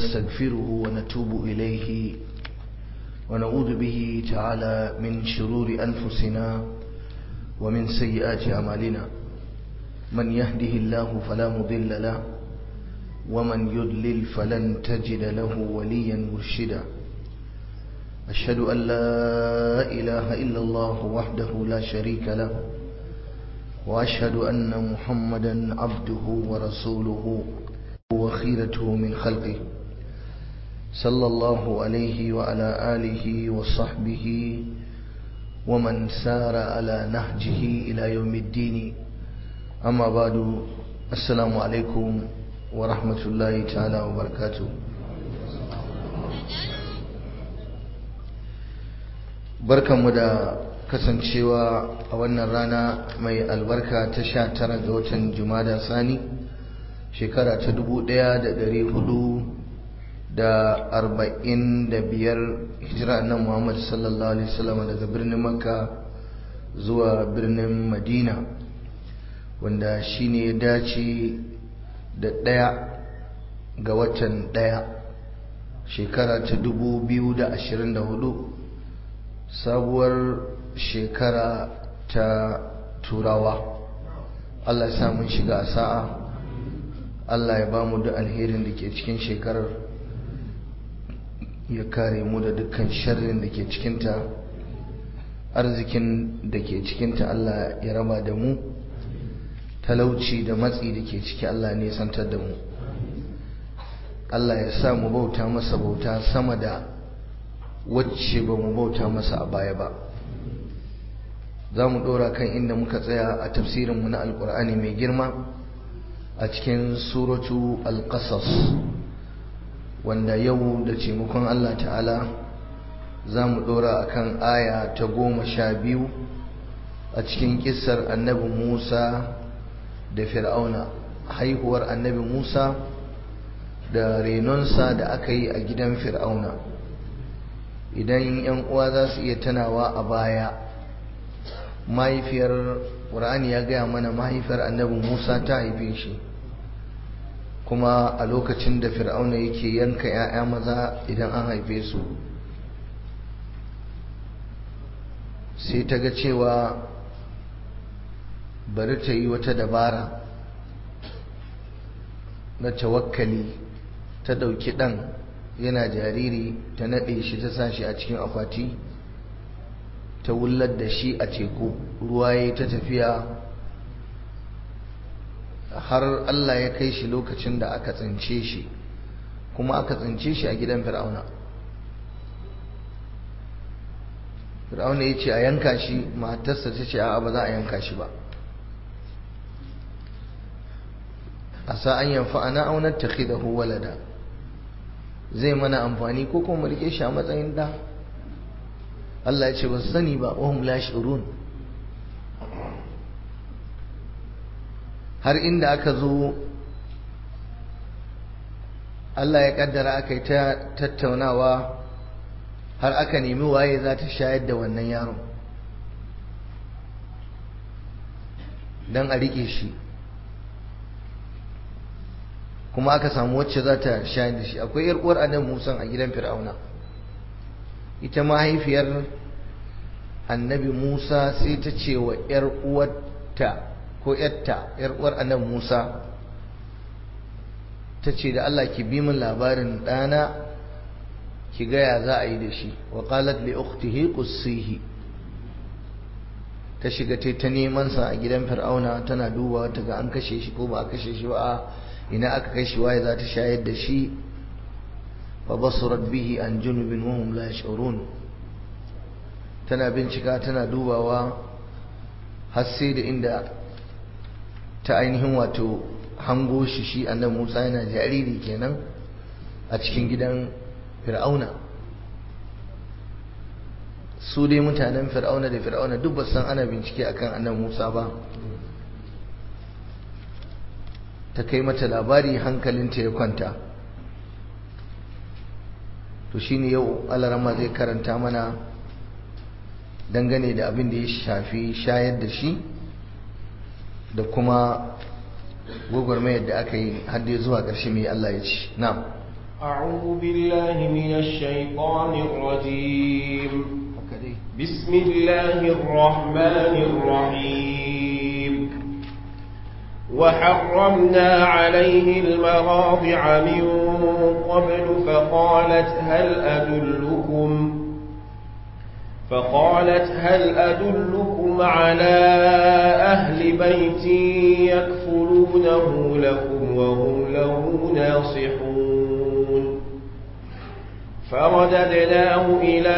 نستغفره ونتوب إليه ونعوذ به تعالى من شرور أنفسنا ومن سيئات أعمالنا من يهده الله فلا مضل له ومن يضلل فلن تجد له وليا مرشدا أشهد أن لا إله إلا الله وحده لا شريك له وأشهد أن محمدا عبده ورسوله وخيرته من خلقه صلى الله عليه وعلى آله وصحبه ومن سار على نهجه إلى يوم الدين أما بعد السلام عليكم ورحمة الله تعالى وبركاته barkanmu da kasancewa a wannan rana mai albarka ta sha tara ga watan jumada sani shekara ta dubu ɗaya da ɗari hudu da arba'in da biyar hijira nan muhammad sallallahu alaihi wasallam daga birnin makka zuwa birnin madina wanda shine ya dace da ɗaya ga watan ɗaya shekara ta dubu biyu da ashirin da hudu sabuwar shekara ta turawa Allah ya samun shiga a sa'a Allah ya ba mu da alherin da ke cikin shekarar ya kare mu da dukkan sharrin da ke cikinta arzikin da ke cikinta Allah ya raba da mu talauci da matsi da ke ciki Allah ne santar da mu Allah ya sa mu bauta masa bauta sama da wacce ba mu bauta masa a baya ba za mu ɗora kan inda muka tsaya a tafsirinmu na alkur'ani mai girma a cikin suratu alƙasas wanda yau da taimakon allah ta'ala za mu ɗora a kan aya ta goma sha biyu a cikin ƙisar annabi musa da fir'auna haihuwar annabi musa da renonsa da aka yi a gidan fir'auna idan yan uwa za su iya tanawa a baya mahaifiyar ƙur'ani ya gaya mana mahaifiyar annabi musa ta haife shi kuma a lokacin da fir'auna yake yanka 'ya'ya maza idan an haife su sai ta ga cewa bari ta yi wata dabara na tawakkali ta ɗauki ɗan yana jariri ta naɗe shi ta sa shi a cikin akwati ta wullar da shi a teku ruwa ya ta tafiya har Allah ya kai shi lokacin da aka tsince shi kuma aka tsince shi a gidan fir'auna fir'auna ya ce a yanka shi matarsa ta ce a ba za a yanka shi ba a sa'an yanfa ana aunar ta walada zai mana amfani ko kuma rike shi a matsayin da Allah ya ce ba su sani ba wahum la shurun har inda aka zo Allah ya kaddara aka yi ta tattaunawa har aka nemi waye za ta shayar da wannan yaron don a rike shi kuma aka samu wacce za ta shayar da shi akwai yar uwar annabi Musa a gidan Fir'auna ita mahaifiyar annabi Musa sai ta ce wa yar uwarta ko yarta yar uwar annabi Musa ta ce da Allah ki bi min labarin ɗana ki gaya za a yi da shi wa qalat li ukhtihi qussihi ta shiga ta neman sa a gidan Fir'auna tana dubawa ta ga an kashe shi ko ba a kashe shi ba ina aka kai shi waye za ta shayar da shi fa basurat bihi an junubin wa hum la yash'urun tana bincika tana dubawa har sai da inda ta ainihin wato hango shi shi annabi Musa yana jariri kenan a cikin gidan Fir'auna su dai mutanen Fir'auna da Fir'auna duk ba san ana bincike akan annabi Musa ba ta kai mata labari hankalinta ya kwanta to shine yau alarama zai karanta mana dangane da abin da ya shafi shayar da shi da kuma gwagwarmayar da aka yi har dai zuwa ƙarshe mai Allah ya ci na'am أعوذ بالله من الشيطان الرجيم بسم الله الرحمن الرحيم وحرمنا عليه المراضع من قبل فقالت هل أدلكم فقالت هل أدلكم على أهل بيت يكفلونه لكم وهم له ناصحون فرددناه إلى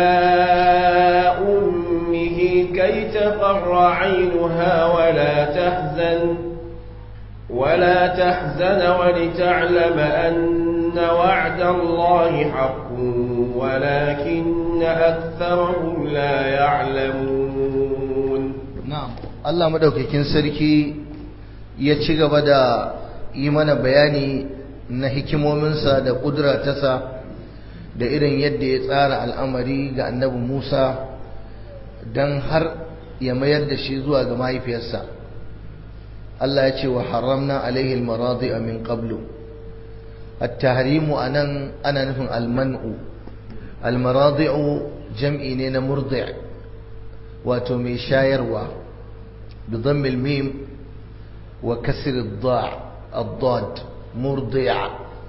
أمه كي تقر عينها ولا تحزن ولا تحزن ولتعلم أن وعد الله حق ولكن أكثرهم لا يعلمون na'am Allah madaukakin sarki ya ci gaba da yi mana bayani na hikimominsa da kudura tasa da irin yadda ya tsara al'amari ga annabi Musa don har ya mayar da shi zuwa ga mahaifiyarsa Allah ya ce wa haramna alaihi almaradi'a min qablu at-tahrimu anan ana nufin al-man'u al-maradi'u jam'i ne na murdi' wato mai shayarwa bi dhammi al-mim wa kasr ad-da' ad-dad murdi'a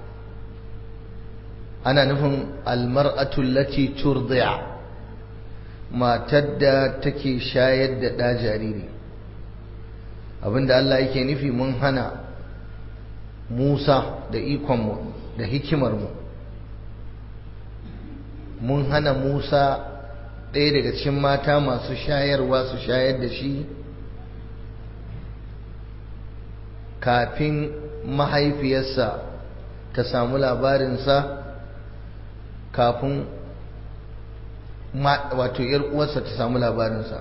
ana nufin al-mar'atu allati turdi'a matar da take shayar da ɗa jariri abinda Allah yake nufi mun hana Musa da ikonmu da hikimarmu mun hana Musa ɗaya daga cikin mata masu shayarwa su shayar da shi kafin mahaifiyarsa ta samu labarinsa kafin wato ‘yar uwarsa ta samu labarinsa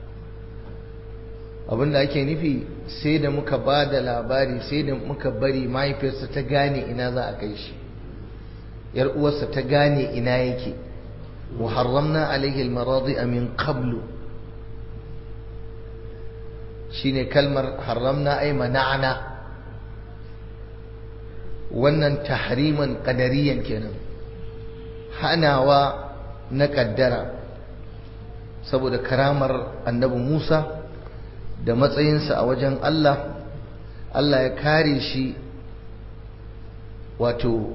abinda ake nufi sai da muka ba da labari sai da muka bari mahaifiyarsa ta gane ina za a kai shi ‘yar uwarsa ta gane ina yake wa haramna alaihi almaradi min qablu shine kalmar haramna ai mana'ana wannan tahriman qadariyan kenan hanawa na kaddara saboda karamar annabi Musa da matsayinsa a wajen Allah Allah ya kare shi wato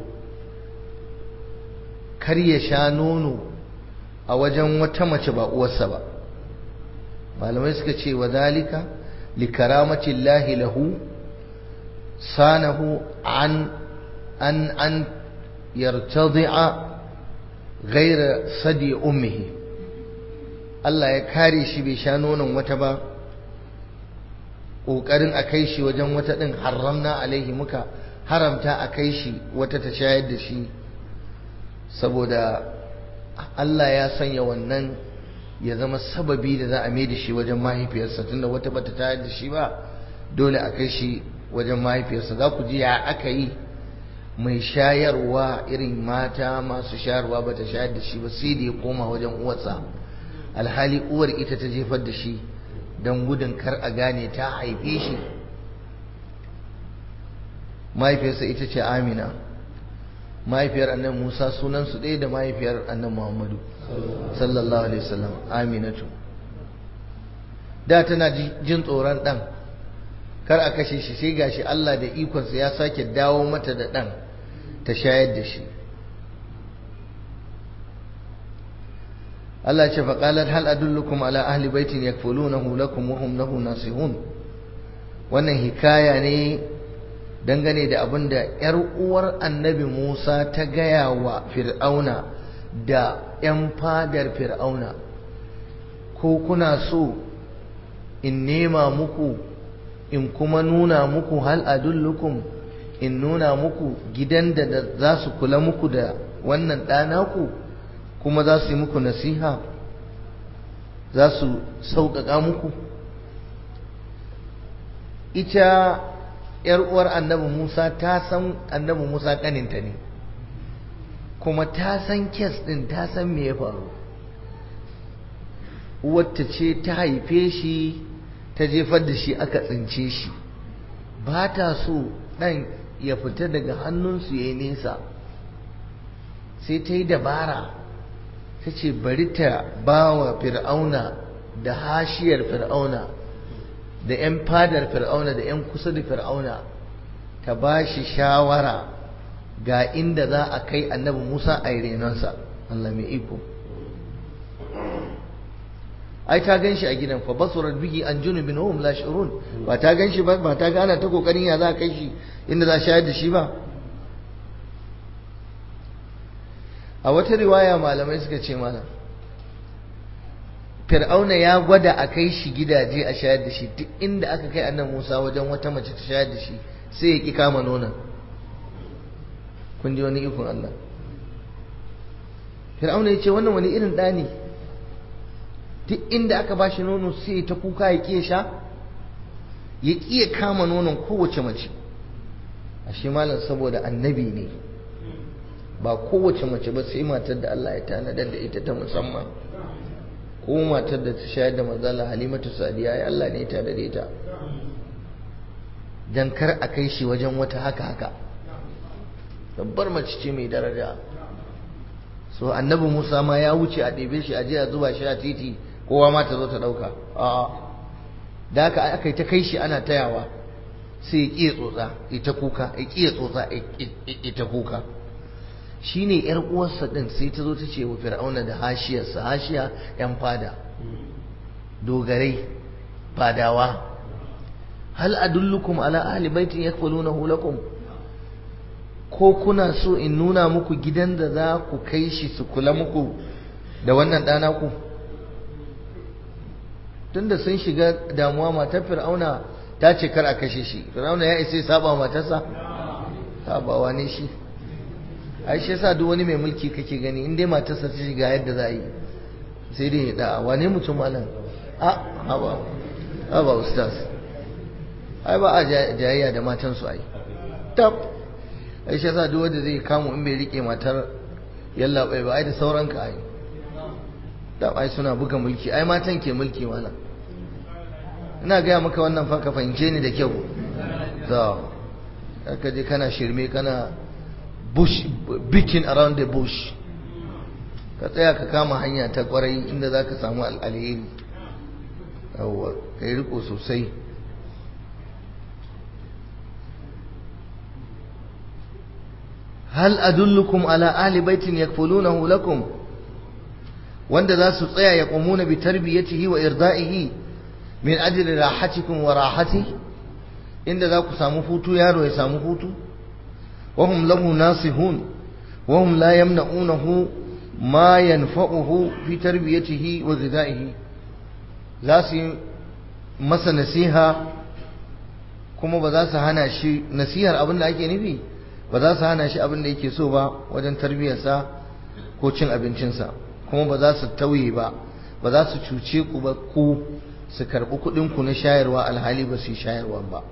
kar ya sha nono a wajen wata mace ba uwarsa ba malamai suka ce wa zalika likaramati llahi lahu sanahu an an an yartadi'a gaira sadi ummihi Allah ya kare shi bai sha nonon wata ba ƙoƙarin a kai shi wajen wata ɗin haramna alaihi muka haramta a kai shi wata ta shayar da shi saboda Allah ya sanya wannan ya zama sababi da za a mai da shi wajen mahaifiyarsa tunda wata bata tayar da shi ba dole a kai shi wajen mahaifiyarsa za ku ji ya aka yi mai shayarwa irin mata masu shayarwa ba ta shayar da shi ba sai da ya koma wajen uwarsa alhali uwar ita ta jefar da shi don gudun kar a gane ta haife shi mahaifiyarsa ita ce amina mahaifiyar annan musa sunansu ɗaya da mahaifiyar annan muhammadu sallallahu alaihi wasallam aminatu da tana jin tsoron ɗan kar a kashe shi sai gashi Allah da ikonsa ya sake dawo mata da ɗan ta shayar da shi Allah ce faƙalar hal adullukum ala ahli baitin yakfulunahu lakum wa hum lahu nasihun wannan hikaya ne dangane da abin da ‘yar uwar annabi Musa ta gaya wa fir'auna da ‘yan fadar fir'auna ko kuna so in nema muku in kuma nuna muku hal adullukum in nuna muku gidan da za su kula muku da wannan ɗanaku kuma za su yi muku nasiha za su sauƙaƙa muku ita ‘yar uwar annabi Musa ta san annabi Musa ƙaninta ne kuma ta san kes ɗin ta san me ya faru wata ce ta haife shi ta jefar da shi aka tsince shi ba ta so ɗan ya fita daga hannunsu ya yi nesa sai ta yi dabara ta ce bari ta ba wa fir'auna da hashiyar fir'auna da 'yan fadar fir'auna da 'yan kusa da fir'auna ta ba shi shawara ga inda za a kai annabi musa a renonsa allah mai iko ai ta gan shi a gidan fa basurat bihi an junubin hum la shurun ba ta gan shi ba ba ta gana ta kokarin ya za a kai shi inda za a shayar da shi ba a wata riwaya malamai suka ce malam fir'auna ya gwada a kai shi gidaje a shayar da shi duk inda aka kai annan musa wajen wata mace ta shayar da shi sai ya ki kama nonon kun ji wani ikon allah fir'auna ya ce wannan wani irin ɗa ne duk inda aka ba shi nono sai ta kuka ya ƙiya sha ya ƙiya kama nonon kowace mace ashe malam saboda annabi ne ba kowace mace ba sai matar da Allah ya tanadar da ita ta musamman ko matar da ta shayar da manzala halimatu sadiya ya Allah ne ya tanadar da ita dan kar a kai shi wajen wata haka haka babbar mace ce mai daraja so annabi Musa ma ya wuce a ɗebe shi a je a zuba shi a titi kowa ma ta zo ta ɗauka a'a da haka aka yi ta kai shi ana tayawa sai ya ƙiya tsotsa ita kuka ya ƙiya tsotsa ita kuka shine yar uwarsa din sai ta zo ta ce wa fir'auna da hashiyarsa hashiya yan fada dogarai fadawa hal adullukum ala ahli baitin yakfulunahu lakum ko kuna so in nuna muku gidan da za ku kai shi su kula muku da wannan ɗana ku tunda sun shiga damuwa matar fir'auna ta ce kar a kashe shi fir'auna ya isa saba matarsa sabawa ne shi ai shi yasa duk wani mai mulki kake gani in dai matarsa ta shiga yadda za a yi sai dai ya da'a wane mutum malam a haba haba ustaz ai ba a jayayya da matansu ai tab ai shi yasa duk wanda zai kamu in bai rike matar yalla bai ba ai da sauran ka ai tab ai suna buga mulki ai matan ke mulki malam ina gaya maka wannan fa ka fahimce ni da kyau to ka je kana shirme kana bush beating around the bush ka tsaya ka kama hanya ta kwarai inda za ka samu alheri yawwa ka yi riko sosai hal adullukum ala ahli baitin yakfulunahu lakum wanda za su tsaya ya qumuna bi tarbiyatihi wa irda'ihi min ajli rahatikum wa rahati inda za ku samu hutu yaro ya samu hutu وهم له ناصحون وهم لا يمنعونه ما ينفعه في تربيته وغذائه za su yi masa nasiha kuma ba za su hana shi nasihar abin da ake nufi ba za su hana shi abin da yake so ba wajen tarbiyyarsa ko cin abincinsa kuma ba za su tauye ba ba za su cuce ku ba ku su karɓi kuɗinku na shayarwa alhali ba su yi shayarwa ba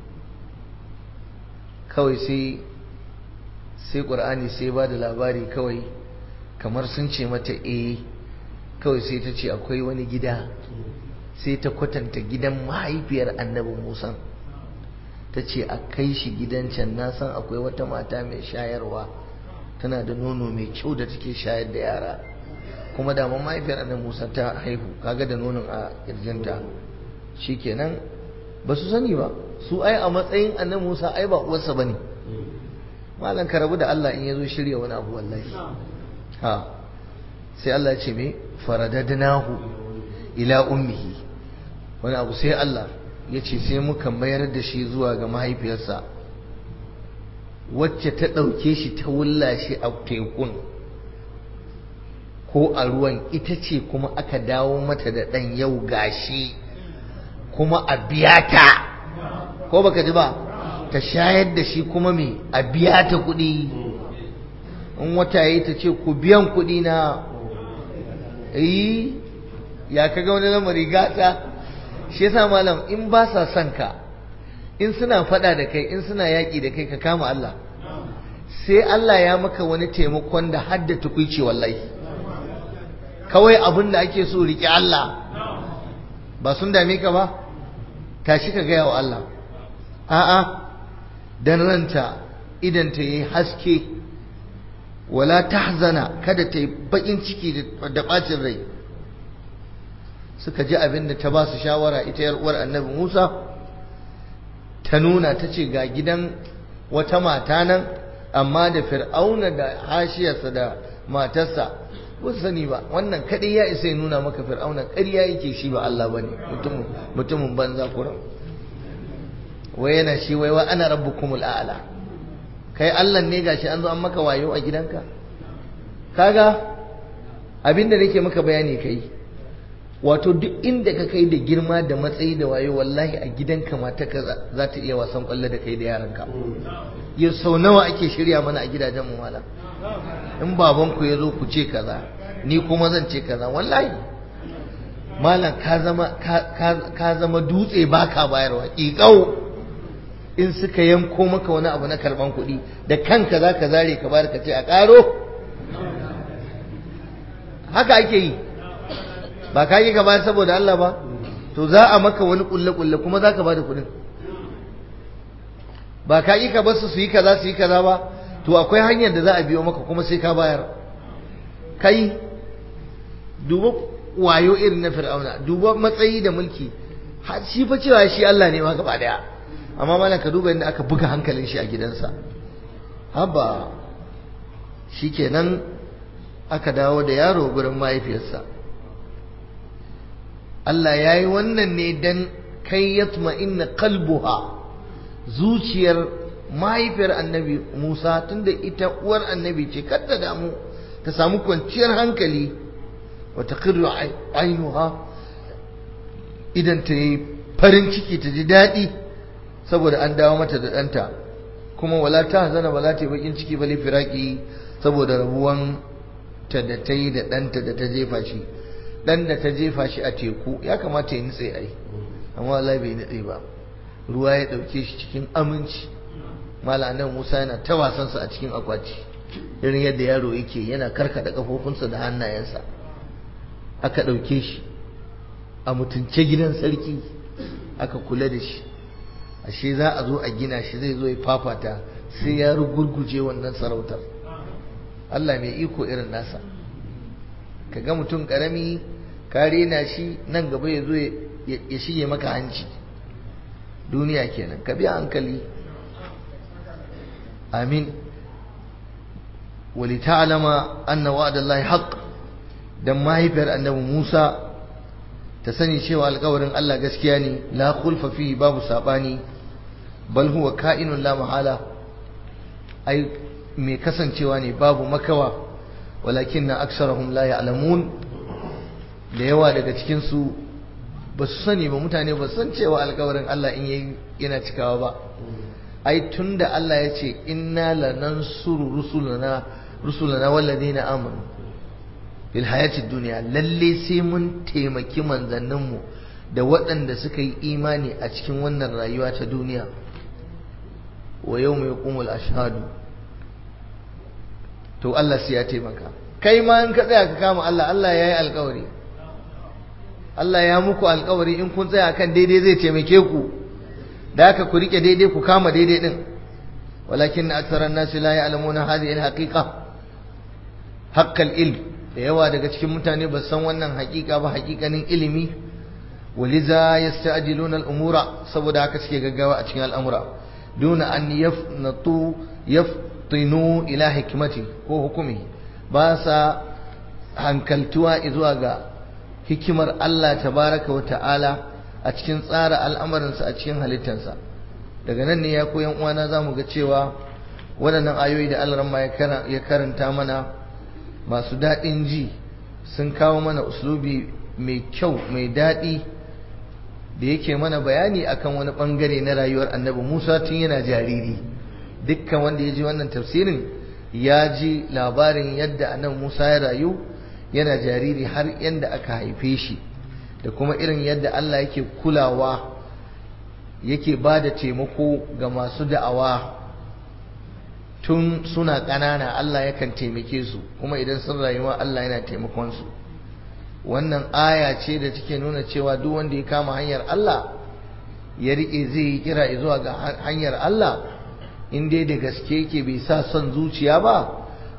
kawai sai sai ƙur'ani sai ba da labari kawai kamar sun ce mata eh kawai sai ta ce akwai wani gida sai ta kwatanta gidan mahaifiyar annabi musa ta ce a kai shi gidan can na san akwai wata mata mai shayarwa tana da nono mai kyau da take shayar da yara kuma da mahaifiyar annabi musa ta haihu kaga da nonon a kirjinta shikenan ba su sani ba su ai a matsayin annabi musa ai ba uwarsa bane malam ka rabu da Allah in yazo shirya wani abu wallahi ha sai Allah ya ce me faradadnahu ila ummihi wani abu sai Allah ya ce sai muka mayar da shi zuwa ga mahaifiyarsa wacce ta ɗauke shi ta wulla shi a tekun ko a ruwan ita ce kuma aka dawo mata da ɗan yau gashi kuma a biya ta ko baka ji ba ta shayar da shi kuma me a biya ta kuɗi in wata yi ta ce ku biyan kuɗi na yi ya kaga wani lamari gata shi yasa malam in ba sa son ka in suna faɗa da kai in suna yaƙi da kai ka kama Allah sai Allah ya maka wani taimakon da hadda tukuici wallahi kawai abin da ake so riƙe Allah ba sun dame ka ba tashi ka gaya wa Allah a'a dan ranta idan ta yi haske wala tahzana kada ta yi bakin ciki da bacin rai suka ji abin da ta ba su shawara ita yar uwar annabi Musa ta nuna ta ce ga gidan wata mata nan amma da fir'auna da hashiyarsa da matarsa ba sani ba wannan kadai ya isa ya nuna maka fir'auna ƙarya yake shi ba Allah bane mutumin mutumin banza kuran wai yana shi wai wa ana rabbukumul a'la kai Allah ne gashi an zo an maka wayo a gidanka kaga abinda nake maka bayani kai wato duk inda ka kai da girma da matsayi da wayo wallahi a gidanka mata ka za ta iya wasan kwallo da kai da yaranka yau sau nawa ake shirya mana a gidajen mu malam in babanku ya zo ku ce kaza ni kuma zan ce kaza wallahi malam ka zama ka zama dutse baka bayarwa ƙiƙau in suka yanko maka wani abu na karban kuɗi da kanka za ka zare ka bayar ka ce a ƙaro haka ake yi ba ka yi ka bayar saboda Allah ba to za a maka wani kulle-kulle kuma za ka ba da kuɗin ba ka yi ka basu su yi kaza su yi kaza ba to akwai hanyar da za a biyo maka kuma sai ka bayar kai duba wayo irin na fir'auna duba matsayi da mulki shi fa cewa shi Allah ne ma gaba daya amma mana ka duba yadda aka buga hankalin shi a gidansa haba shikenan aka dawo da yaro gurin mahaifiyarsa Allah ya yi wannan ne don kai yatma inna kalbuha zuciyar mahaifiyar annabi Musa tunda ita uwar annabi ce kada damu ta samu kwanciyar hankali wa taqirru ainuha idan ta yi farin ciki ta ji daɗi saboda an dawo mata da ɗanta kuma wala ta hazana ba za ta yi bakin ciki ba firaki saboda rabuwan ta da ta yi da ɗanta da ta jefa shi ɗan da ta jefa shi a teku ya kamata ya nutse ai amma wallahi bai nutse ba ruwa ya ɗauke shi cikin aminci malanan musa yana ta wasansa a cikin akwati irin yadda yaro yake yana karkada kafofinsa da hannayensa aka ɗauke shi a mutunce gidan sarki aka kula da shi ashe za a zo a gina shi zai zo ya fafata sai ya rugurguje wannan sarautar Allah mai iko irin nasa ka ga mutum karami ka rena shi nan gaba ya zo ya shige maka hanci duniya kenan ka biya hankali amin ولتعلم أن وعد الله حق dan mahaifiyar annabi Musa ta sani cewa alƙawarin Allah gaskiya ne la khulfa fi babu sabani bal huwa ka'inun la mahala ai mai kasancewa ne babu makawa walakin na aksarahum la ya'lamun da yawa daga cikin su ba su sani ba mutane ba san cewa alƙawarin Allah in yayi yana cikawa ba ai tunda Allah ya ce inna lanansuru rusulana rusulana walladina amanu fil hayatid dunya lalle sai mun taimaki manzanninmu da waɗanda suka yi imani a cikin wannan rayuwa ta duniya wa yawma yaqumul ashhadu to Allah sai ya taimaka kai ma in ka tsaya ka kama Allah Allah ya yi alkawari Allah ya muku alkawari in kun tsaya kan daidai zai taimake ku da haka ku rike daidai ku kama daidai din walakin aktharan nasi la ya'lamuna hadhihi al-haqiqa haqqal ilm da yawa daga cikin mutane ba san wannan haƙiƙa ba haƙiƙanin ilimi waliza yasta'jiluna al-umura saboda haka suke gaggawa a cikin al'amura duna an yafnatu yaftinu ila hikmati ko hukumi ba sa hankaltuwa zuwa ga hikimar Allah tabaraka wa ta'ala a cikin tsara al'amuransa a cikin halittarsa daga nan ne ya koyan uwana za mu ga cewa waɗannan ayoyi da Allah ya karanta mana masu daɗin ji sun kawo mana uslubi mai kyau mai daɗi da yake mana bayani akan wani ɓangare na rayuwar annabi Musa tun yana jariri dukkan wanda ya ji wannan tafsirin ya ji labarin yadda annabi Musa ya rayu yana jariri har yadda aka haife shi da kuma irin yadda Allah yake kulawa yake ba da taimako ga masu da'awa tun suna ƙanana Allah yakan taimake su kuma idan sun rayuwa Allah yana taimakon su wannan aya ce da take nuna cewa duk wanda ya kama hanyar Allah ya rike zai yi kira zuwa ga hanyar Allah in dai da gaske yake bai sa son zuciya ba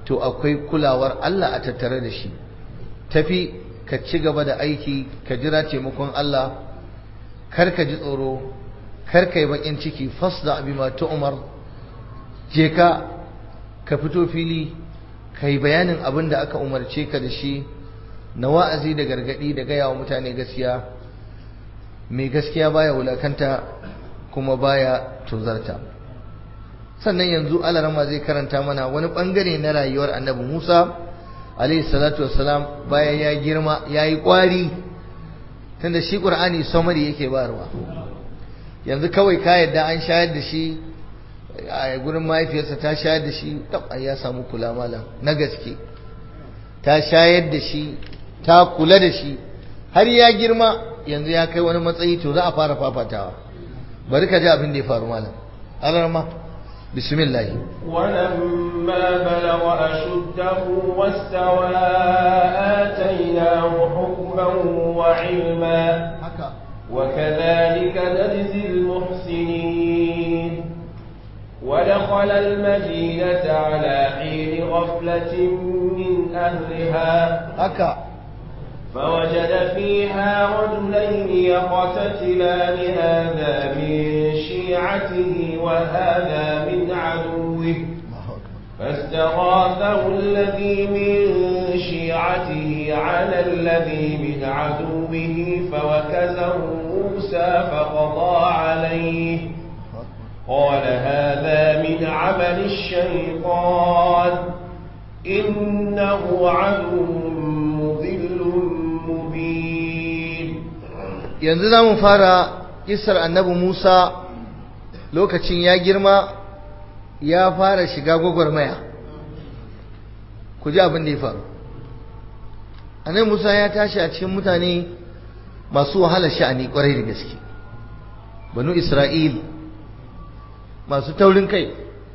to akwai kulawar Allah a tattare da shi tafi ka ci gaba da aiki ka jira taimakon Allah kar ka ji tsoro kar ka yi bakin ciki fasda bima tu'mar je ka ka fito fili ka yi bayanin abin da aka umarce ka da shi na wa'azi da gargadi da gaya wa mutane gaskiya mai gaskiya baya wulakanta kuma baya tuzarta sannan yanzu alarama zai karanta mana wani bangare na rayuwar annabi Musa alaihi salatu wassalam bayan ya girma ya yi kwari tunda shi ƙur'ani samari yake bayarwa yanzu kawai ka yadda an shayar da shi a gurin mahaifiyarsa ta shayar da shi tab ya samu kula malam na gaske ta shayar da shi ta kula da shi har ya girma yanzu ya kai wani matsayi to za a fara fafatawa bari ka ji abin da ya faru malam alarma bismillah ولما بلغ أشده واستوى آتيناه حكما وعلما haka وكذلك نجزي المحسنين ودخل المدينة على حين غفلة من أهلها haka فوجد فيها رجلين يقتتلان هذا من شيعته وهذا من عدوه فاستغاثه الذي من شيعته على الذي من عدوه فوكزه موسى فقضى عليه قال هذا من عمل الشيطان إنه عدو مضل مبين yanzu za mu fara kisar annabi Musa lokacin ya girma ya fara shiga gwagwarmaya ku ji abin da ya faru annabi Musa ya tashi a cikin mutane masu wahala sha'ani kwarai da gaske banu Isra'il masu taurin kai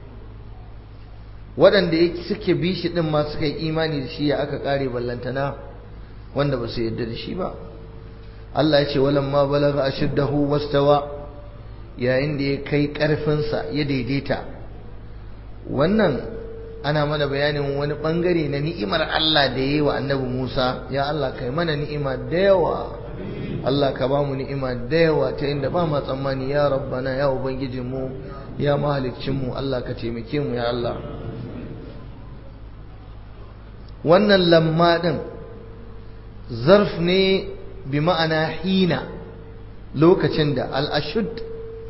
waɗanda suke bi shi ɗin ma suka yi imani da shi ya aka ƙare ballantana wanda ba su yarda da shi ba Allah ya ce walamma balaga ashiddahu wastawa yayin da ya kai ƙarfinsa ya daidaita wannan ana mana bayanin wani bangare na ni'imar Allah da ya yi wa annabi Musa ya Allah kai mana ni'ima da yawa Allah ka ba mu ni'ima da yawa ta inda ba ma tsammani ya rabbana ya ubangijinmu ya mahaliccinmu Allah ka taimake mu ya Allah wannan lamma din zarf ne bi ma'ana hina lokacin da al'ashud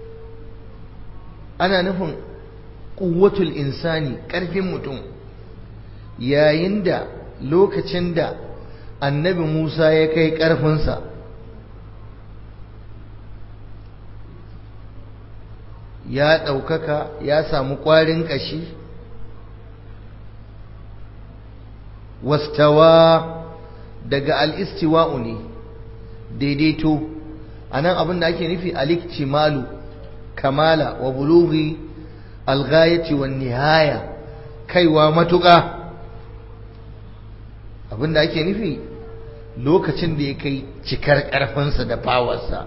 ana nufin ƙuwatul insani ƙarfin mutum yayin da lokacin da annabi musa ya kai ƙarfinsa ya ɗaukaka ya samu ƙwarin ƙashi wastawa daga al'istiwa'u ne daidaito a nan abin da ake nufi aliktimalu kamala wa bulughi alghayati wa nihaya kaiwa matuƙa abin da ake nufi lokacin da ya kai cikar ƙarfinsa da fawarsa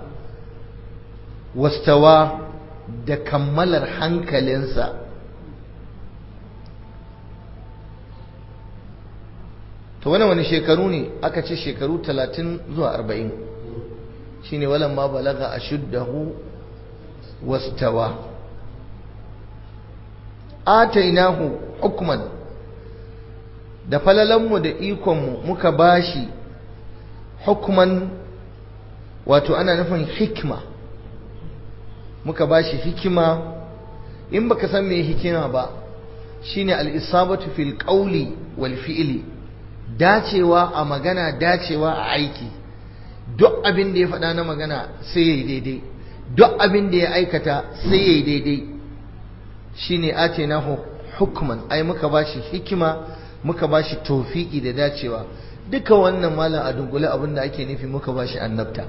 wastawa da kammalar hankalinsa to wani wani shekaru ne aka ce shekaru talatin zuwa arba'in shine walan ma balaga ashuddahu wastawa atainahu hukman da falalanmu da ikonmu muka bashi hukman wato ana nufin hikma muka bashi hikima in baka san me hikima ba shine al-isabatu fil qawli wal fi'li dacewa a magana dacewa a aiki duk abin da ya faɗa na magana sai ya yi daidai duk abin da ya aikata sai ya yi daidai shi ne ace na hukman ai muka ba shi hikima muka ba shi tofiki da dacewa duka wannan malam a dunkule abin da ake nufi muka ba shi annabta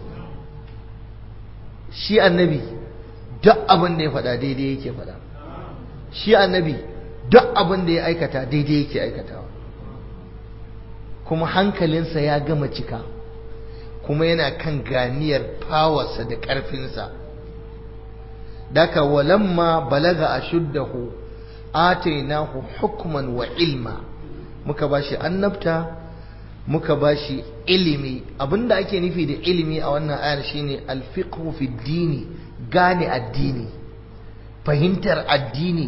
shi annabi duk abin da ya faɗa daidai yake faɗa shi annabi duk abin da ya aikata daidai yake aikatawa kuma hankalinsa ya gama cika kuma yana kan ganiyar fawarsa da ƙarfinsa daka walamma balaga a shuddahu atainahu hukman wa ilma muka bashi annabta muka bashi ilimi abinda ake nufi da ilimi a wannan ayar shine alfiqhu fi dini gane addini fahimtar addini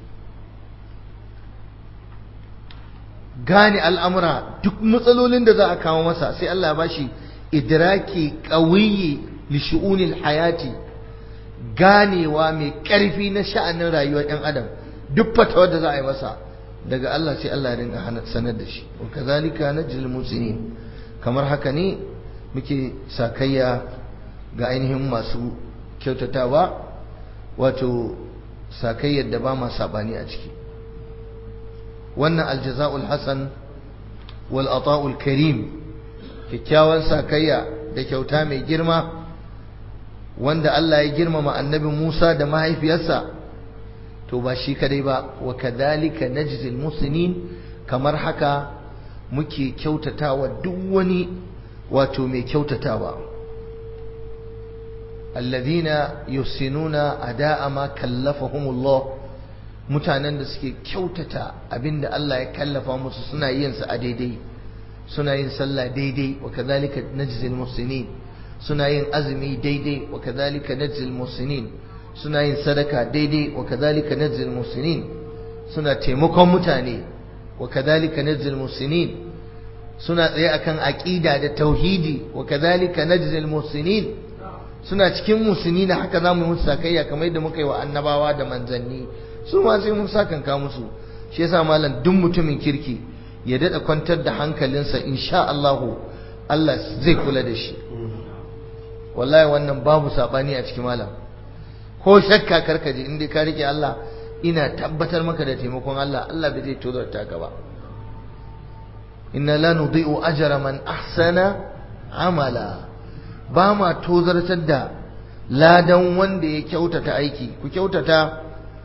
gane al'amura duk matsalolin da za a kawo masa sai Allah ya bashi idraki qawiyi li shu'unil hayati ganewa mai ƙarfi na sha'anin rayuwar ɗan adam duk fatawar da za a yi masa daga Allah sai Allah ya rinka sanar da shi wa kazalika najzil musinin kamar haka ne muke sakayya ga ainihin masu kyautatawa wato sakayyar da ba ma sabani a ciki wannan aljaza'ul hasan wal ata'ul karim kyakkyawan sakayya da kyauta mai girma wanda Allah ya girmama annabi Musa da mahaifiyarsa to ba shi kadai ba wa kadhalika najzil muslimin kamar haka muke kyautatawa duk wani wato mai kyautatawa alladhina yusinuna ada'a ma kallafahumullah mutanen da suke kyautata abinda Allah ya kallafa musu suna yin sa a daidai suna yin sallah daidai wa kadhalika najzil muslimin suna yin azumi daidai wa kadhalika najzil muslimin suna yin sadaka daidai wa kadhalika najzil muslimin suna taimakon mutane wa kadhalika najzil muslimin suna tsaye akan aqida da tauhidi wa kadhalika najzil muslimin suna cikin musulmi na haka zamu yi musu sakayya kamar yadda muka yi wa annabawa da manzanni su ma sai mun sakanka musu shi yasa malam duk mutumin kirki ya dada kwantar da hankalinsa insha Allah Allah zai kula da shi wallahi wannan babu sabani a cikin malam ko shakka karka ji inda ka rike Allah ina tabbatar maka da taimakon Allah Allah bai zai tozarta ka ba inna la nudhi'u ajra man ahsana amala ba ma tozartar da ladan wanda ya kyautata aiki ku kyautata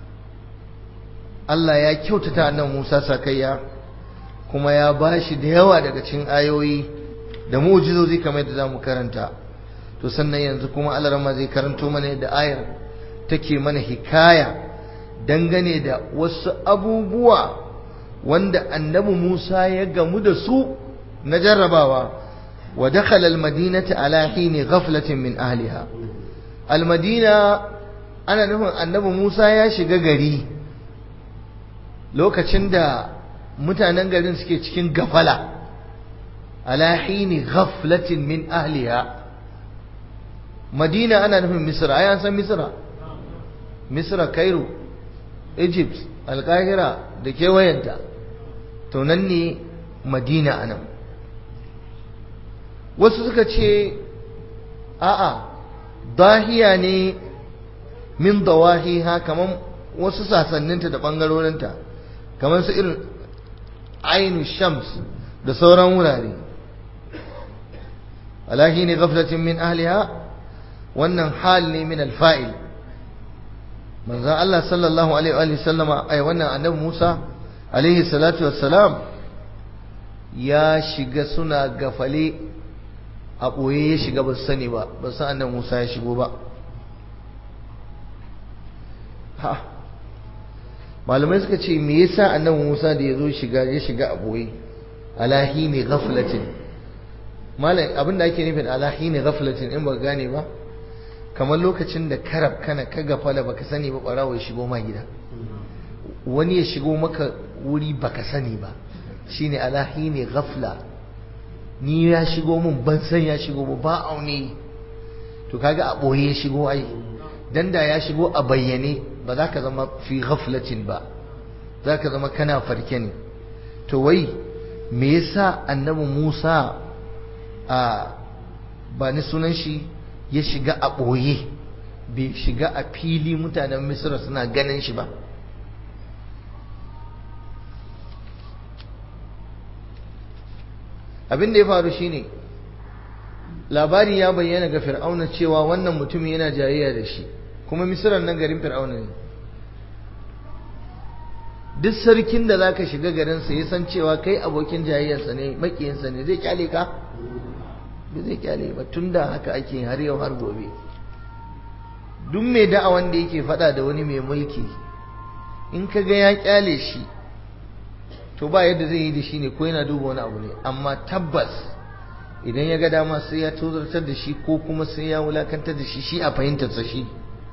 Allah ya kyautata annan Musa sakayya kuma ya bashi da yawa daga cikin ayoyi da mu'jizozi kamar yadda zamu karanta to sannan yanzu kuma Allah rama zai karanto mana yadda ayar take mana hikaya dangane da wasu abubuwa wanda annabi Musa ya gamu da su na jarrabawa wa dakhala almadinata ala hini ghaflatin min ahliha almadina ana nufin annabi Musa ya shiga gari lokacin da mutanen garin suke cikin gafala ala hini ghaflatin min ahliha madina ana nufin misra ai an san misra misra cairo egypt alkahira da kewayenta to nan ne madina anan wasu suka ce a'a dahiya ne min dawahiha kaman wasu sasanninta da bangarorinta kamar su irin ainu shams da sauran wurare alahi ne gaflatin min ahliha wannan hal ne min alfa'il manzan Allah sallallahu alaihi wa sallama ai wannan annabi Musa alaihi salatu wassalam ya shiga suna gafale a ɓoye ya shiga ba su sani ba ba su annabi Musa ya shigo ba ha malamai suka ce me yasa annabi Musa da ya zo shiga ya shiga a ɓoye alahi ne ghaflatin malam abinda ake nufin alahi ne ghaflatin in ba gane ba kamar lokacin da karab kana ka gafala baka sani ba barawo ya shigo ma gida wani ya shigo maka wuri baka sani ba shine alahi ne ghafla ni ya shigo mun ban san ya shigo ba ba aune to kaga a boye ya shigo ai dan da ya shigo a bayyane ba za ka zama fi ghaflatin ba za ka zama kana farke ne to wai me yasa annabi Musa a ba ni sunan shi ya shiga a ɓoye bai shiga a fili mutanen misira suna ganin shi ba abin da ya faru shine labari ya bayyana ga fir'auna cewa wannan mutum yana jayayya da shi kuma misiran nan garin fir'auna ne duk sarkin da zaka shiga garinsa ya san cewa kai abokin jayayyarsa ne makiyinsa ne zai kyale ka ba zai kyale ba tun da haka ake har yau har gobe duk mai da'awan da yake faɗa da wani mai mulki in ka ga ya kyale shi to ba yadda zai yi da shi ne ko yana duba wani abu ne amma tabbas idan ya ga dama sai ya tozartar da shi ko kuma sai ya wulakantar da shi shi a fahimtarsa shi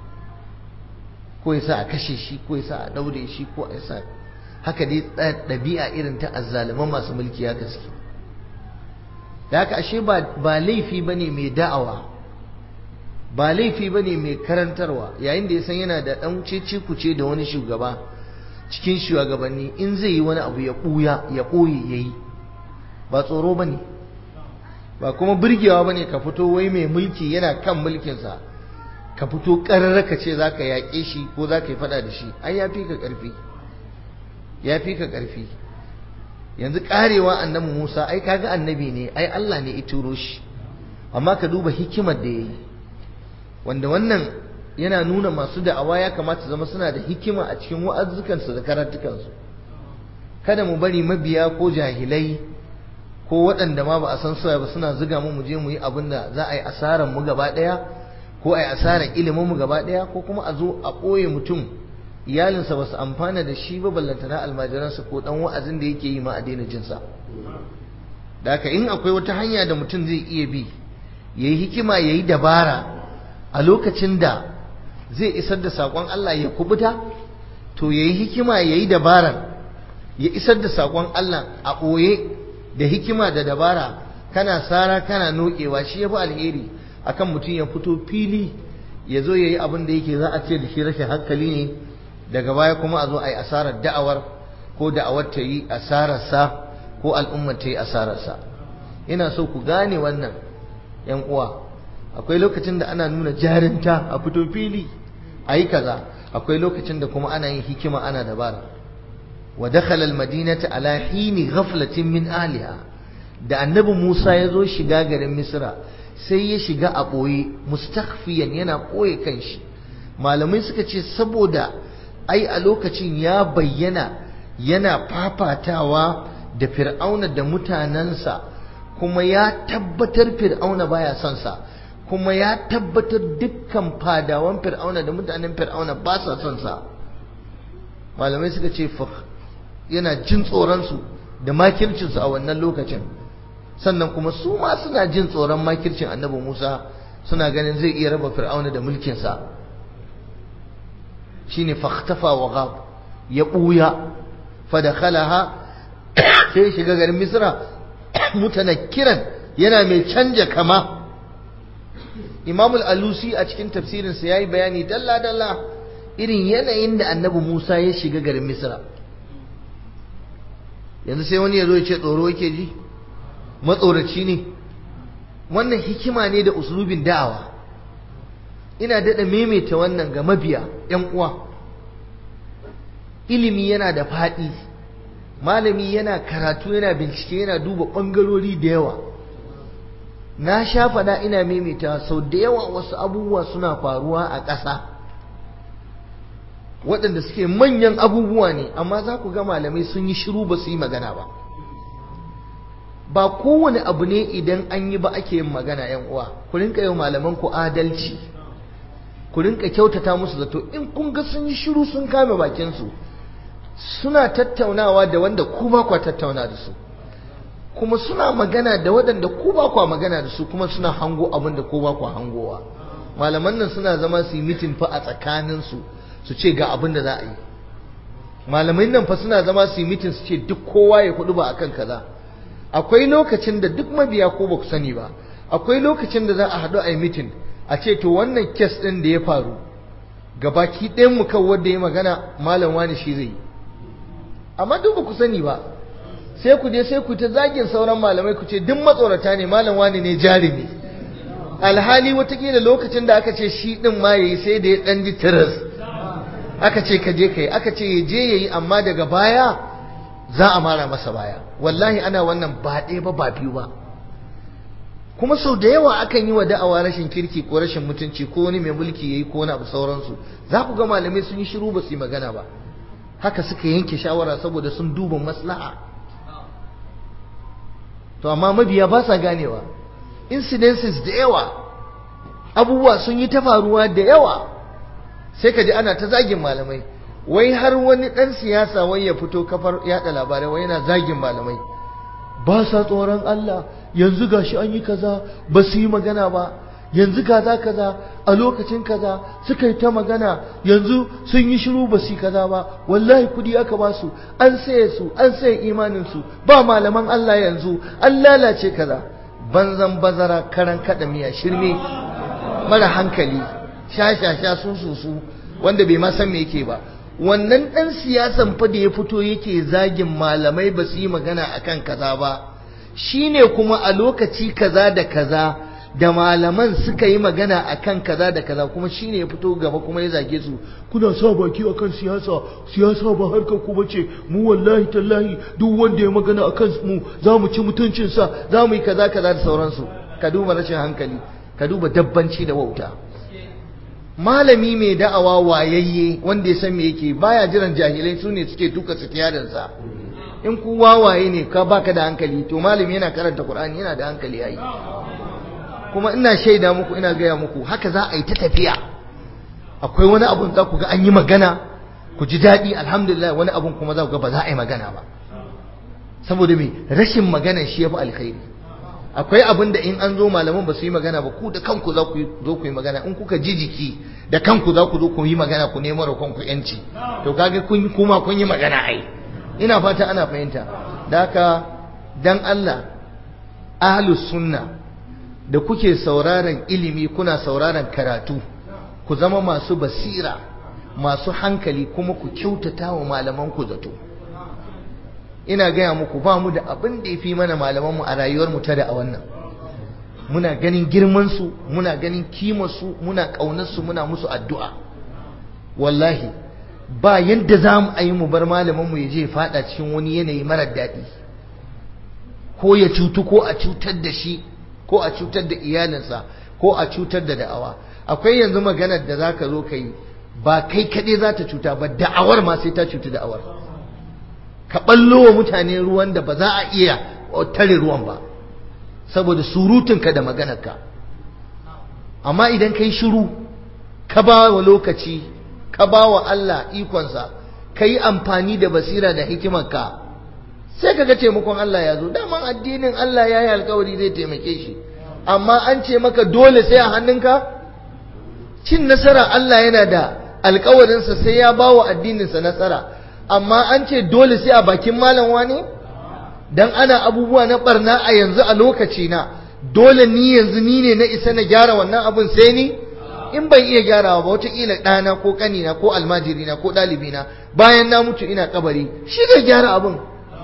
ko ya sa a kashe shi ko ya sa a daure shi ko ya sa haka dai ɗabi'a irin ta azzaliman masu mulki ya gaske da haka ashe ba laifi ba ne mai da'awa ba laifi ba ne mai karantarwa yayin da ya san yana da ɗan cece kuce da wani shugaba cikin shugabanni in zai yi wani abu ya ɓuya ya ɓoye ya yi ba tsoro ba ne ba kuma birgewa ba ne ka fito wai mai mulki yana kan mulkinsa ka fito ƙararra ka ce za ka yaƙe shi ko za ka yi faɗa da shi ai ya fi ka ƙarfi ya fi ka ƙarfi yanzu ƙarewa annabi musa ai kaga annabi ne ai allah ne ya turo shi amma ka duba hikimar da ya yi wanda wannan yana nuna masu da'awa ya kamata zama suna da hikima a cikin wa'azzukansu da karatukansu kada mu bari mabiya ko jahilai ko waɗanda ma ba a san suwa ba suna zuga mu je mu yi abin da za a yi asarar mu gaba ɗaya ko a yi asarar ilimin mu gaba ɗaya ko kuma a zo a ɓoye mutum iyalinsa ba su amfana da shi ba ballantana almajiransa ko ɗan wa'azin da yake yi ma a daina jinsa da haka in akwai wata hanya da mutum zai iya bi ya yi hikima ya yi dabara a lokacin da zai isar da saƙon Allah ya kubuta to ya yi hikima ya yi dabarar ya isar da saƙon Allah a ɓoye da hikima da dabara kana sara kana nokewa shi ya fi alheri akan mutum ya fito fili ya zo ya yi abin da yake za a ce da shi rashin hankali ne daga baya kuma a zo a yi asarar da'awar ko da'awar ta yi asararsa ko al'ummar ta yi asararsa ina so ku gane wannan yan uwa akwai lokacin da ana nuna jarinta a fito fili a yi kaza akwai lokacin da kuma ana yin hikima ana dabara wa dakhala almadinata ala hini ghaflatin min aliha da annabi Musa ya zo shiga garin Misra sai ya shiga a boye mustakhfiyan yana boye kanshi malamai suka ce saboda ai a lokacin ya bayyana yana fafatawa da fir'auna da mutanensa kuma ya tabbatar fir'auna baya son sa kuma ya tabbatar dukkan fadawan fir'auna da mutanen fir'auna ba sa son sa malamai suka ce yana jin tsoronsu da makircinsu a wannan lokacin sannan kuma su ma suna jin tsoron makircin annabi musa suna ganin zai iya raba fir'auna da mulkinsa shine fakhtafa wa ghab ya buya fadakhalaha sai shiga garin misra mutanakkiran yana mai canja kama Imam al-Alusi a cikin tafsirinsa yayi bayani dalla dalla irin yanayin da Annabi Musa ya shiga garin Misra yanzu sai wani ya zo ya ce tsoro yake ji matsoraci ne wannan hikima ne da uslubin da'awa ina daɗa maimaita wannan ga mabiya ‘yan uwa ilimi yana da faɗi malami yana karatu yana bincike yana duba ɓangarori da yawa na sha faɗa ina maimaita sau da yawa wasu abubuwa suna faruwa a ƙasa waɗanda suke manyan abubuwa ne amma za ku ga malamai sun yi shiru ba su yi magana ba ba kowane abu ne idan an yi ba ake yin magana yan uwa ku rinka yau malaman ku adalci ku rinka kyautata musu zato in kun ga sun yi shiru sun kame bakinsu suna tattaunawa da wanda ku ba kwa tattauna da su kuma suna magana da waɗanda ku ba kwa magana da su kuma suna hango abin da ku ba kwa hangowa malaman nan suna zama su yi mitin fa a tsakaninsu su ce ga abin da za a yi malamai nan fa suna zama su yi mitin su ce duk kowa ya kudu ba akan kaza akwai lokacin da duk mabiya ko ba ku sani ba akwai lokacin da za a haɗu a yi mitin a ce to wannan kes ɗin da ya faru gabaki ɗayan mu kan wanda ya magana malam wani shi zai yi amma duk ba ku sani ba sai ku je sai ku ta zagin sauran malamai ku ce duk matsorata ne malam wani ne jarumi alhali watakila lokacin da aka ce shi ɗin ma yayi sai da ya ɗan ji tiras aka ce ka je ka yi aka ce ya je ya yi amma daga baya za a mara masa baya wallahi ana wannan ba ɗaya ba ba biyu ba kuma sau da yawa akan yi wa da'awa rashin kirki ko rashin mutunci ko wani mai mulki yayi ko wani abu sauransu za ku ga malamai sun yi shiru ba su yi magana ba haka suka yanke shawara saboda sun duba maslaha to amma mabiya ba sa ganewa incidences da yawa abubuwa sun yi ta faruwa da yawa sai ka ji ana ta zagin malamai wai har wani ɗan siyasa wai ya fito kafar yaɗa labarai wai yana zagin malamai ba sa tsoron Allah yanzu gashi an yi kaza ba su yi magana ba yanzu kaza kaza a lokacin kaza suka yi ta magana yanzu sun yi shiru ba su yi kaza ba wallahi kudi aka ba su an saye su an saye imanin su ba malaman Allah yanzu an lalace kaza banzan bazara karan kada miya shirme mara hankali sha sha sha sun su wanda bai ma san me yake ba wannan ɗan siyasan fa da ya fito yake zagin malamai ba su yi magana akan kaza ba shine kuma a lokaci kaza da kaza da malaman suka yi magana akan kaza da kaza kuma shine ya fito gaba kuma ya zage su kuna sa baki akan siyasa siyasa ba harkar ku bace mu wallahi tallahi duk wanda ya magana akan mu za mu ci mutuncin sa za mu yi kaza kaza da sauransu ka duba rashin hankali ka duba dabbanci da wauta malami mai da'awa wayayye wanda ya san me yake baya jiran jahilai su ne suke tuka sa in ku wawaye ne ka baka da hankali to malami yana karanta qur'ani yana da hankali yayi kuma ina shaida muku ina gaya muku haka za a yi ta tafiya akwai wani abun za ku ga an yi magana ku ji daɗi alhamdulillah wani abun kuma za ku ga ba za a yi magana ba saboda me rashin magana shi ya fi alkhairi akwai abin da in an zo malaman ba su yi magana ba ku da kanku za ku zo ku yi magana in kuka ji jiki da kanku za ku zo ku yi magana ku nemo da kanku yanci to kaga kun kuma kun yi magana ai ina fata ana fahimta da haka dan Allah ahlus sunna da kuke sauraron ilimi kuna sauraron karatu ku zama masu basira masu hankali kuma ku kyautata wa malaman ku zato ina gaya muku ba mu da abin da ya fi mana malamanmu a rayuwarmu ta da a wannan muna ganin girmansu muna ganin kimarsu muna ƙaunarsu muna musu addu'a wallahi ba yadda za mu yi mu bar malamanmu ya je faɗa cikin wani yanayi marar daɗi ko ya cutu ko a cutar da shi ko a cutar da iyalinsa ko a cutar da da'awa akwai yanzu maganar da za ka zo ka yi ba kai kaɗai za ta cuta ba da'awar ma sai ta cuta da'awar ka ɓallo wa mutane ruwan da ba za a iya tare ruwan ba saboda surutunka da maganarka amma idan ka yi shiru ka ba wa lokaci ka ba wa Allah ikonsa ka yi amfani da basira da hikimarka sai ka ga taimakon Allah ya zo daman addinin Allah ya yi alkawari zai taimake shi amma an ce maka dole sai a hannunka cin nasara Allah yana da alkawarinsa sai ya ba wa addininsa nasara amma an ce dole sai a bakin malam wani dan ana abubuwa na barna a yanzu a lokaci na dole ni yanzu ni ne na isa na gyara wannan abun sai ni in ban iya gyarawa ba wataƙila ɗana ko ƙanina ko almajirina ko ɗalibina bayan na mutu ina kabari shi zai gyara abun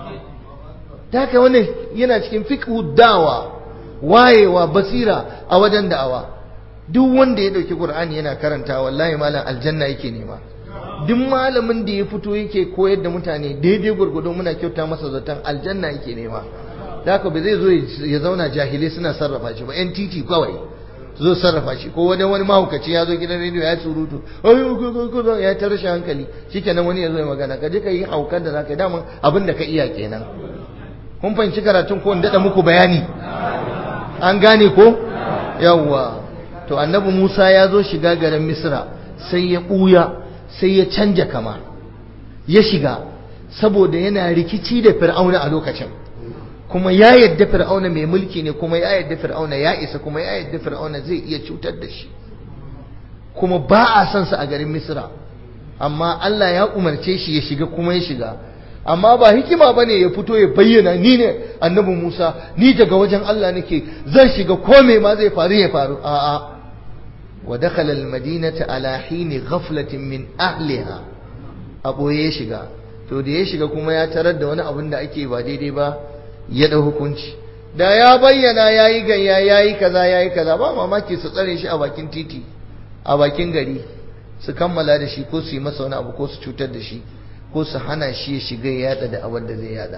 ta haka wannan yana cikin fiqhu dawa wayewa basira a wajen da'awa duk wanda ya ɗauki qur'ani yana karanta wallahi malam aljanna yake nema duk malamin da ya fito yake koyar da mutane daidai gurgudu muna kyauta masa zaton aljanna yake nema da haka ba zai zo ya zauna jahilai suna sarrafa shi ba yan titi kawai zo sarrafa shi ko wani wani mahaukaci ya zo gidan rediyo ya surutu ya ta rashin hankali shikenan wani ya zo ya magana ka je ka yi haukar da zaka yi daman abin da ka iya kenan kun fahimci karatun ko in daɗa muku bayani an gane ko yawwa to annabi Musa ya zo shiga garin Misra sai ya ɓuya sai ya canja kama ya shiga saboda yana rikici da fir'auna a lokacin kuma ya yadda fir'auna mai mulki ne kuma ya yadda fir'auna ya isa kuma ya yadda fir'auna zai iya cutar da shi kuma ba a son sa a garin misra amma Allah ya umarce shi ya shiga kuma ya shiga amma ba hikima bane ya fito ya bayyana ni ne annabi Musa ni daga wajen Allah nake zan shiga ko me ma zai faru ya faru a'a ودخل المدينة على حين غفلة من أهلها أبو يشيغا to da ya shiga kuma ya tarar da wani abin da ake ba daidai ba ya ɗau hukunci da ya bayyana ya yi gayya ya yi kaza ya yi kaza ba mamaki su tsare shi a bakin titi a bakin gari su kammala da shi ko su yi masa wani abu ko su cutar da shi ko su hana shi ya shiga ya yada da abin da zai yada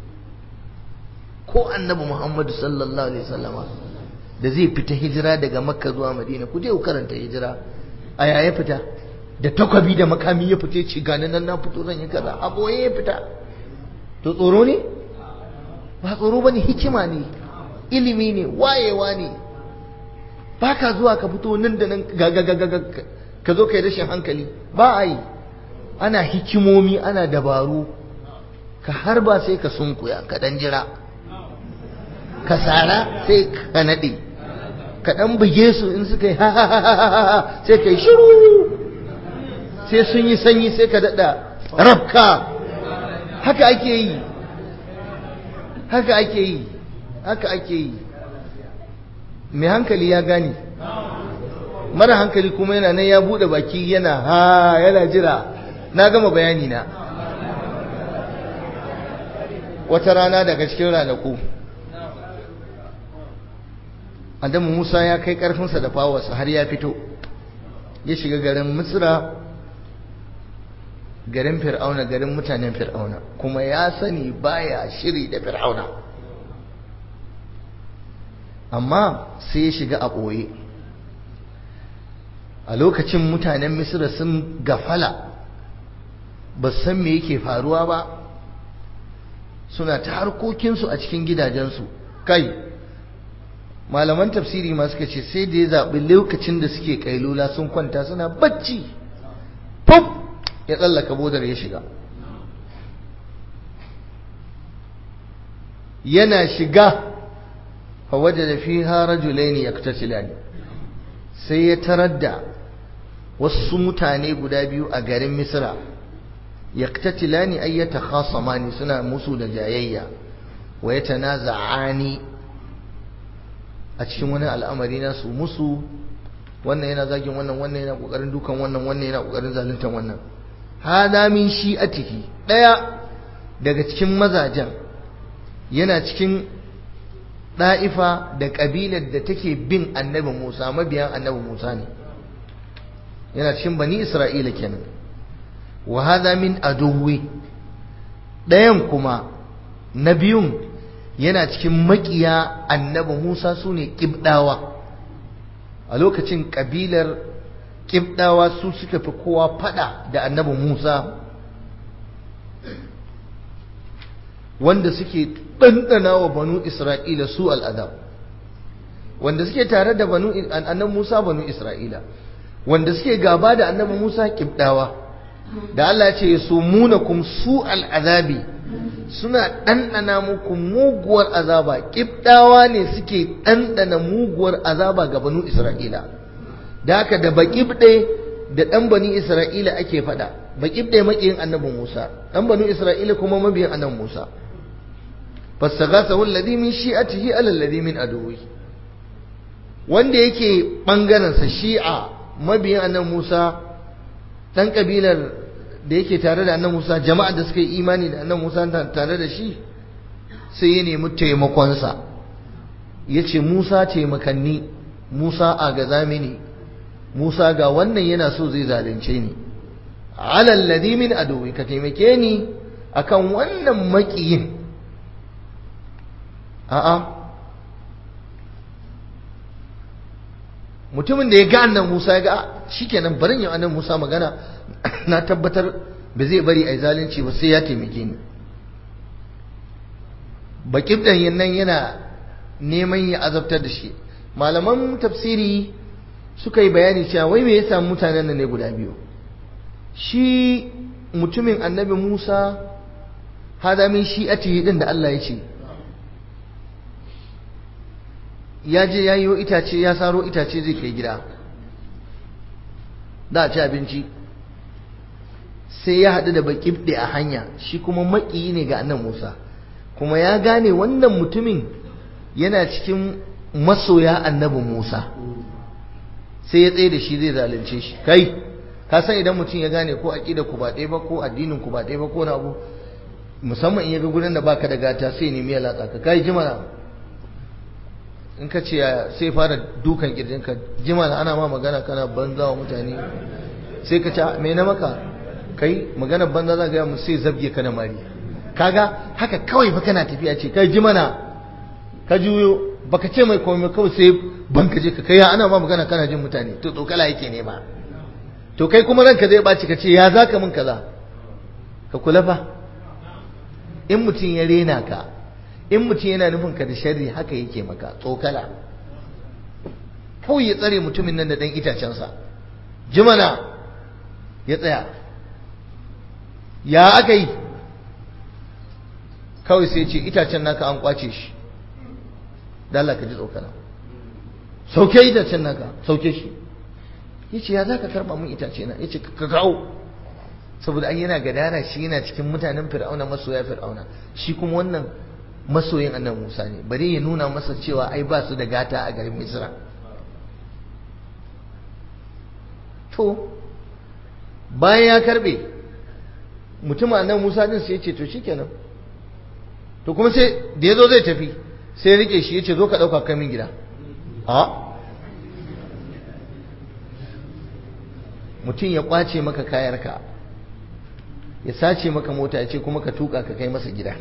ko annabi muhammadu sallallahu alaihi wasallama da zai fita hijira daga makka zuwa madina ku je ku karanta hijira a yaya fita da takwabi da makami ya fita ci gani nan na fito zan yi kaza a boye ya fita to tsoro ne ba tsoro bane hikima ne ilimi ne wayewa ne ba ka zuwa ka fito nan da nan ga ka zo kai rashin hankali ba a yi ana hikimomi ana dabaru ka harba sai ka sunkuya ka dan jira ka tsara sai ka naɗe ka ɗan buge su in suka yi ha ha ha ha sai ka yi shiru sai sun yi sanyi sai ka daɗa rabka haka ake yi haka ake yi haka ake yi mai hankali ya gane mara hankali kuma yana nan ya buɗe baki yana ha yana jira na gama bayani na wata rana daga cikin ranaku Adamu Musa ya kai ƙarfinsa da fawarsa har ya fito ya shiga garin Misra garin Fir'auna garin mutanen Fir'auna kuma ya sani baya shiri da Fir'auna amma sai ya shiga a ɓoye a lokacin mutanen Misra sun gafala ba san me yake faruwa ba suna ta harkokinsu a cikin gidajensu kai malaman tafsiri ma suka ce sai da ya zaɓi lokacin da suke kailula sun kwanta suna bacci pop ya tsallaka bodar ya shiga yana shiga fawaje da fi rajulaini yaktasilani sai ya tarar da wasu mutane guda biyu a garin misra yaktatilani ay yatakhasamani suna musu da jayayya wa yatanaza'ani a cikin wani al'amari na su musu wannan yana zagin wannan wannan yana kokarin dukan wannan wannan yana kokarin zaluntan wannan hada min shi'atihi daya daga cikin mazajen yana cikin da'ifa da kabilar da take bin annabi Musa mabiyan annabi Musa ne yana cikin bani Isra'ila kenan wa hada min aduwi dayan kuma na biyun yana cikin makiya annabi Musa su ne ƙibɗawa a lokacin ƙabilar ƙibɗawa su suka fi kowa faɗa da annabi Musa wanda suke ɗanɗana wa banu Isra'ila su al'adab wanda suke tare da banu annabi Musa banu Isra'ila wanda suke gaba da annabi Musa ƙibɗawa da Allah ya ce su munakum su al'azabi suna ɗanɗana muku muguwar azaba ƙibɗawa ne suke ɗanɗana muguwar azaba ga banu isra'ila da haka da baƙibɗe da ɗan bani isra'ila ake faɗa baƙibɗe maƙiyin annabi musa ɗan banu isra'ila kuma mabiyin annabi musa fastaghasahu alladhi min shi'atihi ala alladhi min aduwi wanda yake bangaren sa shi'a mabiyin annabi musa ɗan kabilar da yake tare da annan Musa jama'a da suka yi imani da annan Musa tare da shi sai ya nemi taimakonsa ya ce Musa taimakanni Musa a gaza mini Musa ga wannan yana so zai zalunce ni alal ladhi min aduwi ka taimake ni akan wannan makiyin a'a mutumin da ya ga annan Musa ya ga shikenan barin yau annan Musa magana na tabbatar ba zai bari a zalunci ba sai ya taimake ni bakin ɗanyen nan yana neman ya azabtar da shi malaman tafsiri suka yi bayani cewa wai me ya samu mutanen nan ne guda biyu shi mutumin annabi Musa hada min shi'atihi din da Allah ya ce ya je ya yi itace ya saro itace zai kai gida da a ci abinci sai ya haɗu da baƙibɗe a hanya shi kuma maƙiyi ne ga annan Musa kuma ya gane wannan mutumin yana cikin masoya annabin Musa sai ya tsaye da shi zai zalunce shi kai ka san idan mutum ya gane ko aƙida ku ba ɗaya ba ko addinin ku ba ɗaya ba ko na abu musamman in ya ga gurin da baka da gata sai nemi ya latsa ka kai jimana in ka ce sai fara dukan kirjinka jimana ana ma magana kana banza wa mutane sai ka ce me na maka kai magana banza za ga mu sai zabge ka da mari kaga haka kawai fa kana tafiya ce kai ji mana ka juyo baka ce mai komai kawai sai banka je ka kai ana ma magana kana jin mutane to tsokala yake ne ba to kai kuma ranka zai baci ka ce ya zaka min kaza ka kula fa in mutum ya rena ka in mutum yana nufin ka da sharri haka yake maka tsokala kawai ya tsare mutumin nan da dan itacensa jimana ya tsaya ya aka yi kawai sai ce itacen naka an kwace shi dala ka ji tsokana sauke itacen naka sauke shi ya ce ya za ka karɓa mun itace na ya ce ka kawo saboda an yana gadara shi yana cikin mutanen fir'auna masoya fir'auna shi kuma wannan masoyin annan musa ne bari ya nuna masa cewa ai ba su da gata a garin misra to bayan ya karbe mutum annan musa din sai ya ce to shikenan to kuma sai da ya zo zai tafi sai ya rike shi ya ce zo ka ɗauka kamin gida a mutum ya kwace maka kayarka ya sace maka mota ya ce kuma ka tuka ka kai masa gida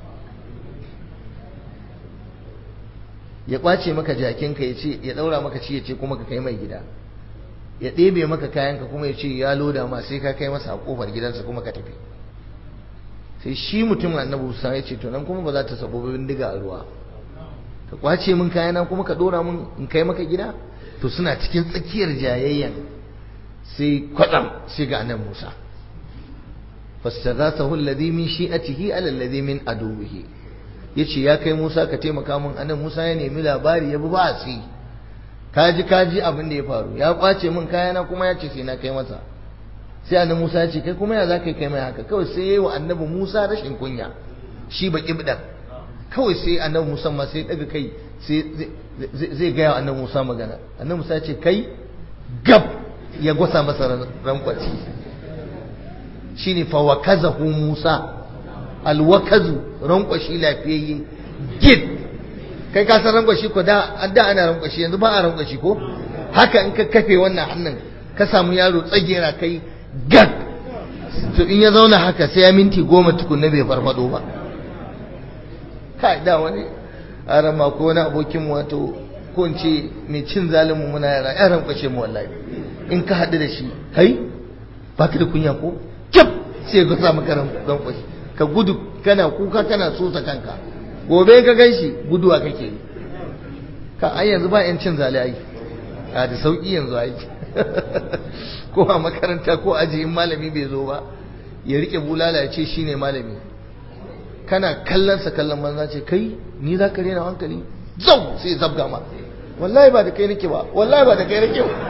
ya kwace maka jakinka ya ce ya daura maka ci ya ce kuma ka kai mai gida ya ɗebe maka kayanka kuma ya ce ya loda ma sai ka kai masa a kofar gidansa kuma ka tafi sai shi mutum annabi Musa ya ce to nan kuma ba za ta sabo bindiga a ruwa ka kwace min kayana kuma ka dora min in kai maka gida to suna cikin tsakiyar jayayyan sai kwatsam sai ga annabi Musa fastaghathahu alladhi min shi'atihi ala alladhi min aduwihi yace ya kai Musa ka taimaka min annabi Musa ya nemi labari ya bi ba si kaji kaji abin da ya faru ya kwace min kayana kuma ya ce sai na kai masa sai annabi Musa ya ce kai kuma ya za ka kai mai haka kawai sai yayi wa annabi Musa rashin kunya shi baki bidan kawai sai annabi Musa ma sai daga kai sai zai gaya wa annabi Musa magana annabi Musa ya ce kai gab ya gwasa masa rankwaci shine fa wakazahu Musa alwakazu rankwashi lafiyayye gid kai ka san rankwashi ko da da ana rankwashi yanzu ba a rankwashi ko haka in ka kafe wannan hannun ka samu yaro tsagera kai gag to in ya zauna haka sai ya minti goma tukunna bai farfado ba kai da wani arama ko wani abokin wato ko in ce mai cin zalimu muna yara ya rankwashe mu wallahi in ka haɗu da shi kai ba ka da kunya ko kyaf sai ka samu karan rankwashe ka gudu kana kuka kana sosa kanka gobe ka gan shi guduwa kake yi ka ai yanzu ba yan cin zali ai a da sauki yanzu ai ko a makaranta ko aji in malami bai zo ba ya rike bulala ya ce shine malami kana kallon sa kallon banza ce kai ni za ka rena hankali zau sai zabga ma wallahi ba da kai nake ba wallahi ba da kai nake ba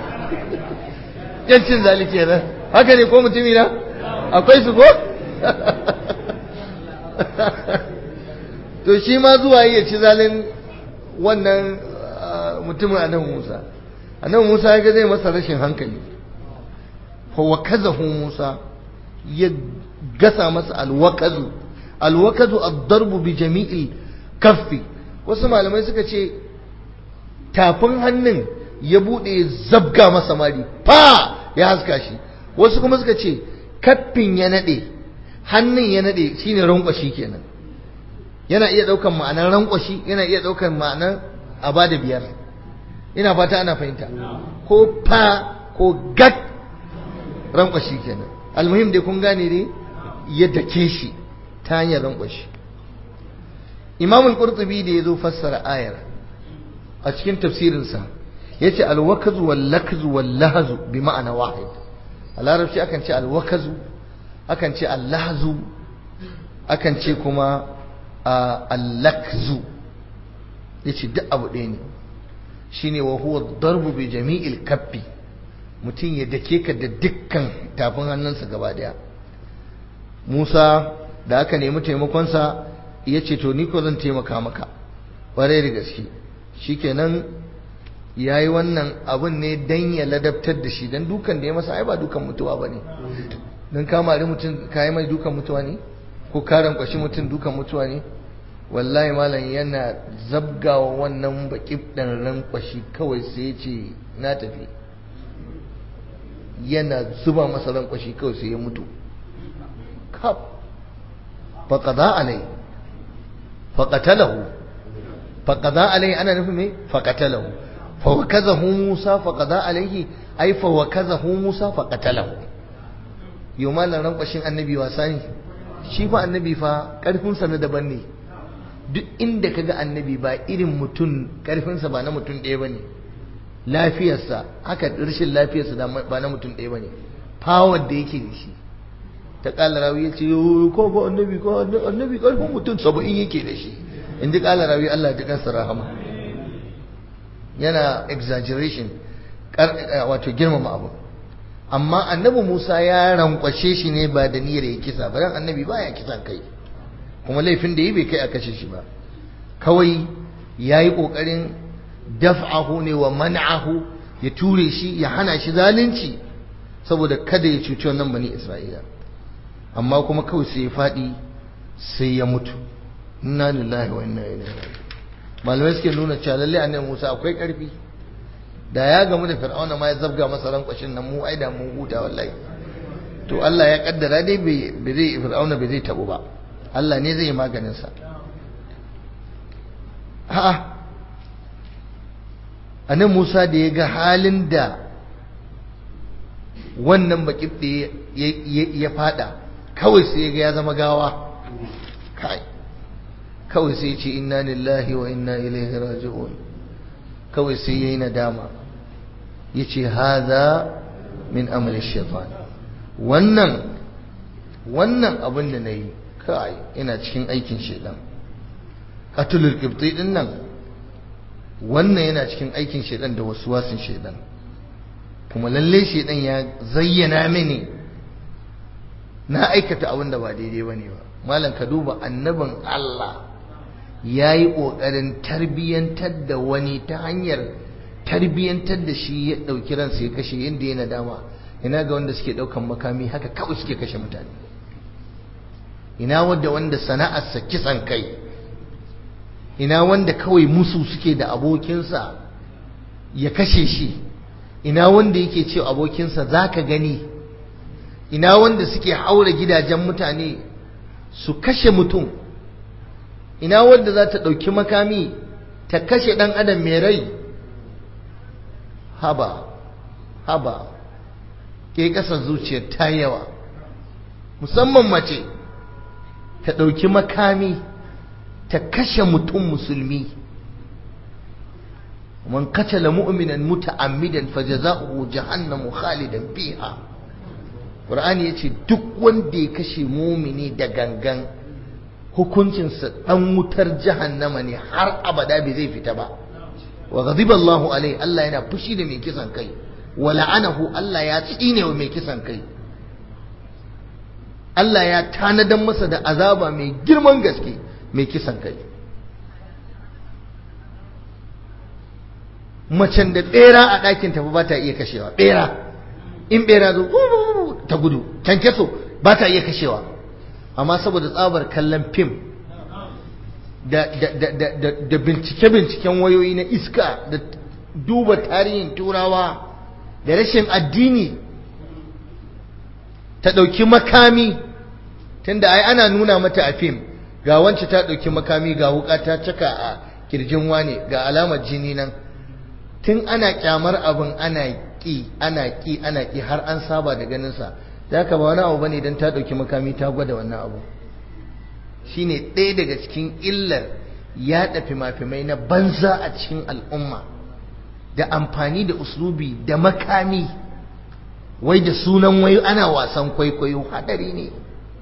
yancin zali kenan haka ne ko mutumi na akwai su ko to shi ma zuwa ya ci zalin wannan mutumin annabi Musa annabi Musa ya ga zai masa rashin hankali fa wakazahu Musa ya gasa masa alwakazu alwakazu ad-darbu bi jami'il kaffi wasu malamai suka ce tafin hannun ya bude zabga masa mari fa ya haska shi wasu kuma suka ce kaffin ya nade hannun ya nade shine rankwashi kenan yana iya daukan ma'anar rankwashi yana iya daukan ma'anar abada biyar ina fata ana fahimta ko fa ko gat rankwashi kenan almuhim dai kun gane dai ya dake shi ta hanyar rankwashi imam al-qurtubi da yazo fassara ayar a cikin tafsirinsa yace al-wakazu wal-lakzu wal-lahzu bi ma'ana wahid a larabci akan ce al-wakazu akan ce al-lahzu akan ce kuma al-lakzu yace duk abu ɗaya ne shine wa huwa darbu bi jami'il kaffi mutum ya dake ka da dukkan tafin hannunsa gaba daya Musa da aka nemi taimakonsa ya ce to ni ko zan taimaka maka ƙwarai da gaske shikenan ya yi wannan abun ne dan ya ladabtar da shi dan dukan da ya masa ai ba dukan mutuwa ba ne don kamari mutum ka yi mai dukan mutuwa ne ko karan kwashi mutum dukan mutuwa ne wallahi malam yana zabgawa wannan baki ɗan ran kwashi kawai sai ya ce na tafi yana zuba masa ran kwashi kawai sai ya mutu kaf faqada alai faqatalahu faqada alai ana nufin me faqatalahu fa wakazahu musa faqada alaihi ai fa wakazahu musa faqatalahu yau malam ran kwashin annabi wasa ne shi fa annabi fa karfin sa na daban ne duk inda kaga annabi ba irin mutum karfin sa ba na mutum ɗaya bane lafiyarsa haka rashin lafiyarsa ba na mutum ɗaya bane power da yake da shi ta kala rawi ya ce ko ko annabi ko annabi karfin mutum saba'in yake da shi in ji kala rawi Allah ta kansa rahama yana exaggeration wato girmama abu amma annabi Musa ya rankwashe shi ne ba da niyyar ya kisa ba dan annabi baya kisan kai kuma laifin da yi bai kai a kashe shi ba kawai yayi kokarin daf'ahu ne wa man'ahu ya ture shi ya hana shi zalunci saboda kada ya cuci wannan bani Isra'ila amma kuma kawai sai ya fadi sai ya mutu inna lillahi wa inna ilaihi raji'un malamai suke nuna cewa lalle annabi Musa akwai karfi da ya gamu da fir'auna ma ya zabga masa rankwashin nan mu ai da mun huta wallahi to Allah ya kaddara dai bai zai fir'auna bai zai tabu ba Allah ne zai yi maganin sa a'a annabi Musa da ya ga halin da wannan bakibde ya fada kawai sai ya ga ya zama gawa kai kawai sai ya ce inna lillahi wa inna ilaihi raji'un kawai sai yayi nadama yace hadha min amali shaitan wannan wannan abin da nayi kai ina cikin aikin shaitan qatlul qibti din nan wannan yana cikin aikin shaitan da waswasin shaitan kuma lalle shaitan ya zayyana mini na aikata abin da ba daidai bane ba malam ka duba annabin Allah ya yi ƙoƙarin tarbiyyantar da wani ta hanyar tarbiyyantar da shi ya ɗauki ransa ya kashe inda yana dama ina ga wanda suke ɗaukan makami haka kawai suke kashe mutane ina wanda wanda sana'arsa kisan kai ina wanda kawai musu suke da abokinsa ya kashe shi ina wanda yake ce abokinsa za ka gani ina wanda suke haura gidajen mutane su kashe mutum ina wadda za ta ɗauki makami ta kashe ɗan adam mai rai haba haba ke ƙasar zuciyar ta yawa musamman mace ta ɗauki makami ta kashe mutum musulmi man katala mu'minan muta'ammidan fajaza'uhu jahannamu khalidan fiha Qur'ani yace duk wanda ya kashe mumini da gangan hukuncinsa ɗan wutar jahannama ne har abada bai zai fita ba wa ghadiba Allahu alai Allah yana fushi da mai kisan kai wa la'anahu Allah ya tsine wa mai kisan kai Allah ya tanadan masa da azaba mai girman gaske mai kisan kai macen da bera a ɗakin tafi ba ta iya kashewa bera in bera zo ta gudu kyankyaso ba ta iya kashewa amma saboda tsabar kallon fim da bincike-binciken wayoyi na iska da duba tarihin turawa da rashin addini ta ɗauki makami tunda ai ana nuna mata a fim ga wance ta ɗauki makami ga wuka ta caka a kirjin wane ga alamar jini nan tun ana kyamar abin ana ƙi ana ƙi ana ƙi har an saba da ganinsa da ka ba wani abu bane don ta ɗauki makami ta gwada wannan abu shine ɗaya daga cikin illar yaɗa fima-fimai na banza a cikin al'umma da amfani da uslubi da makami wai da sunan wai ana wasan kwaikwayo hadari ne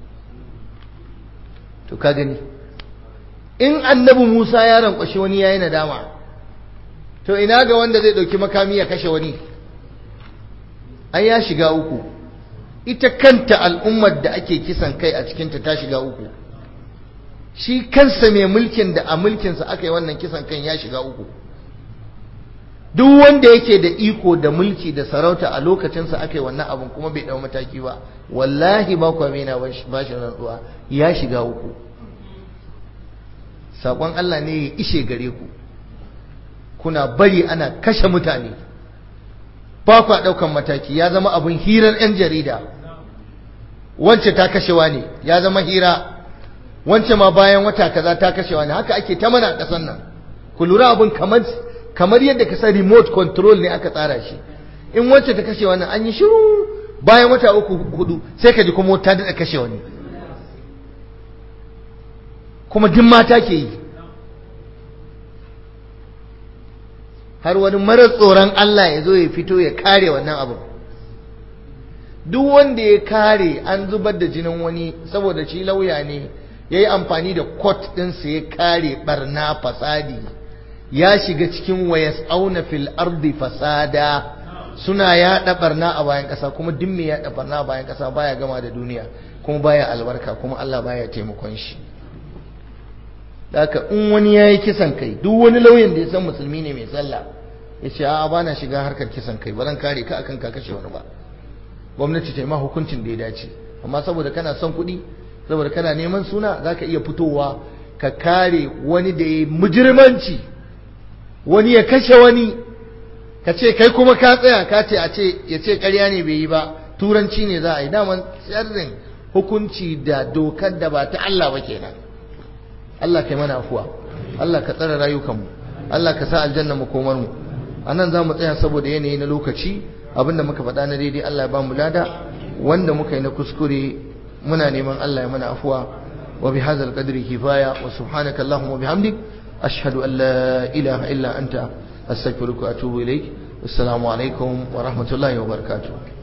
to ka gani in annabi Musa ya rankwashe wani yayi nadama to ina ga wanda zai ɗauki makami ya kashe wani ai ya shiga uku ita kanta al'ummar da ake kisan kai a cikinta ta shiga uku shi kansa mai mulkin da a mulkinsa aka yi wannan kisan kan ya shiga uku duk wanda yake da iko da mulki da sarauta a lokacinsa aka yi wannan abin kuma bai dau mataki ba wallahi ba ku amina ba shi rantsuwa ya shiga uku saƙon Allah ne ya ishe gare ku kuna bari ana kashe mutane ba ku ɗaukan mataki ya zama abin hirar 'yan jarida wance ta kashewa ne ya zama hira wance ma bayan wata kaza ta kashewa ne haka ake ta mana ƙasar nan ku lura abin kamar kamar yadda ka san remote control ne aka tsara shi in wacce ta kashe wannan an yi shiru bayan wata uku hudu sai ka ji kuma ta daɗa kashe wani kuma duk mata ke yi har wani marar tsoron Allah ya zo ya fito ya kare wannan abin duk wanda ya kare an zubar da jinin wani saboda shi lauya ne ya yi amfani da kot ɗinsa ya kare barna fasadi ya shiga cikin wayas auna fil ardi fasada suna yaɗa barna a bayan ƙasa kuma duk mai yaɗa barna a bayan ƙasa baya gama da duniya kuma baya albarka kuma Allah baya taimakon shi haka in wani ya yi kisan kai duk wani lauyan da ya san musulmi ne mai sallah ya ce a'a bana shiga harkar kisan kai ba zan kare ka akan ka kashe wani ba gwamnati ta yi ma hukuncin da ya dace amma saboda kana son kuɗi saboda kana neman suna za ka iya fitowa ka kare wani da ya mujirmanci wani ya kashe wani ka ce kai kuma ka tsaya ka ce a ce ya ce ƙarya ne bai yi ba turanci ne za a yi daman sharrin hukunci da dokar da ba ta Allah ba kenan Allah kai mana afuwa Allah ka tsara rayukanmu Allah ka sa aljanna mu komar mu anan za mu tsaya saboda yanayi na lokaci abinda muka faɗa na daidai Allah ya ba mu lada wanda muka yi na kuskure muna neman Allah ya mana afuwa wa bi hadzal qadri kifaya wa subhanaka allahumma wa bihamdik ashhadu an la ilaha illa anta astaghfiruka wa atubu ilaik assalamu alaikum wa rahmatullahi wa barakatuh